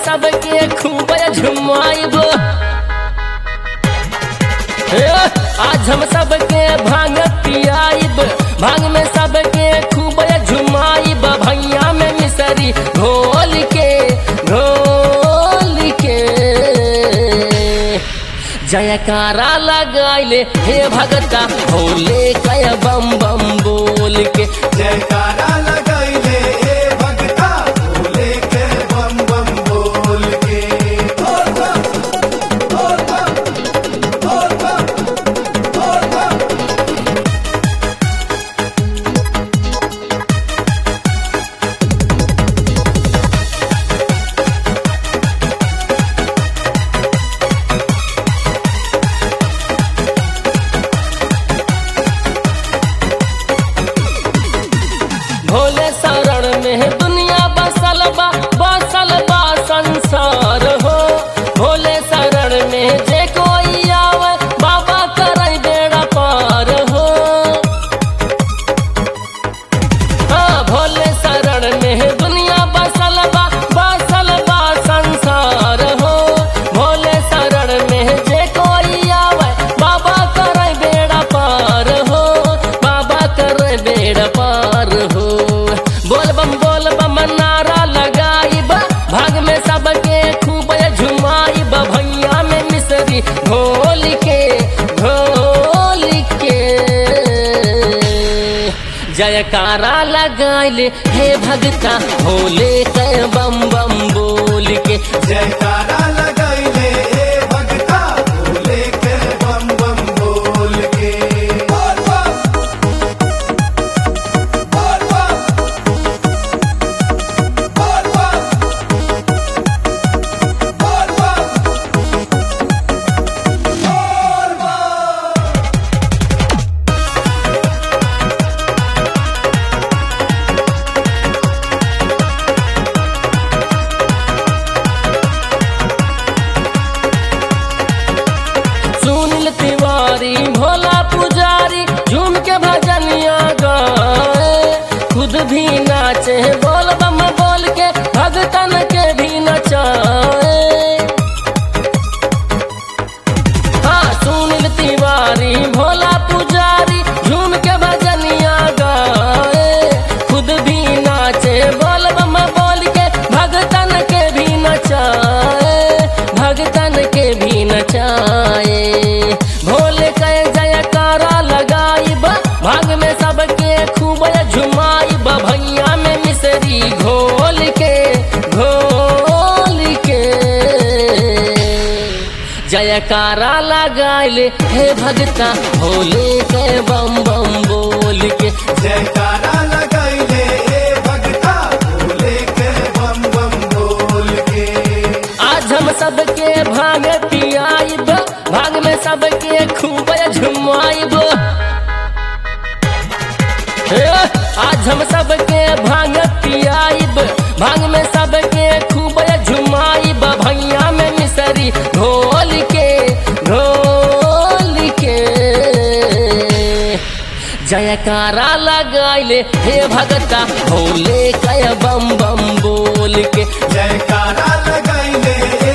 सबके खूब झुमाइब हे, आज हम सबके भांग पियाइब भांग में सबके खूब झुमाइब भैया में मिसरी घोल के घोल के जयकारा लगाइले हे भगता भोले कय बम बम बोल के जयकारा लगाइले ए भगता भोले के बम बम बोल के बोल बम, बोल बम, बोल बम, बोल बम। भोले शरण में दुनिया बसल बा बसल बा संसार हो भोले शरण में जे कोई आवे बाबा करे बेड़ा पार हो हाँ भोले शरण में दुनिया बसल बा बसल बा संसार हो भोले शरण में जे कोई आवे बाबा करे बेड़ा पार हो बाबा करे बेड़ा पार हो बोल बम बोल बम नारा लगाइब भाग में सबके खूब झुमाइब भैया में मिसरी घोल के घोल के जयकारा लगाइले हे भगता भोले के बम बम बोल के जयकारा लगाइले ए भगता भोले के बम बम बोल के बोल बम, बोल बम, बोल बम, बोल बम, बोल बम। सुनील तिवारी भोला पुजारी झूम के भजनिया गाए खुद भी नाचे बोल बम बोल के भगतन के भी नचाए हाँ सुनील तिवारी भोला पुजारी झूम के भजनिया गाए खुद भी नाचे बोल बम बोल के भगतन के भी नचाए भगतन के भी नचाए भोले के जयकारा लगाइब भाग में सबके खूब झुमाइब भैया में मिसरी घोल के घोल के जयकारा लगाइले हे भगता भोले के बम बम बोल के जयकारा लगाइले ए भगता भोले के बम बम बोल के आज हम सबके भाग पियाइब भाग में सबके खूब झुमाइब हे, आज हम सबके भांग पियाइब भांग में सबके खूब झुमाइब भैया में मिसरी घोल के घोल के जयकारा लगाइले हे भगता भोले कय बम बम बोल के जयकारा लगाइले